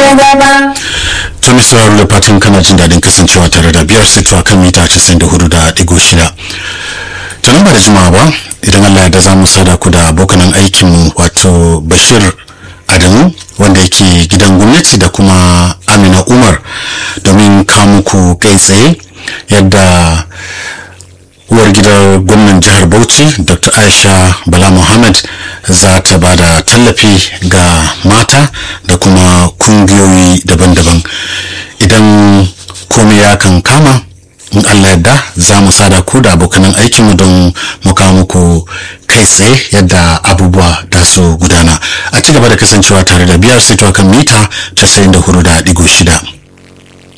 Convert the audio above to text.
gaba. tun sauraro da fatan kana jin daɗin kasancewa tare da biyar sito a kan mita 94 da ɗigo shida tunan ba da jimawa ba idan allah da za mu sada ku da abokanan aikinmu wato bashir adamu wanda yake gidan gwamnati da kuma amina umar domin muku kai tsaye yadda uwar gidan gwamnan jihar bauchi dr aisha bala muhammad za ta ba da tallafi ga mata da kuma kungiyoyi daban-daban idan komai ya kan kama in allah yadda za mu sada ku da abokanan aikinmu don mu kawo muku kai tsaye yadda abubuwa da su gudana a ci gaba da kasancewa tare da biyar sito kan mita 94.6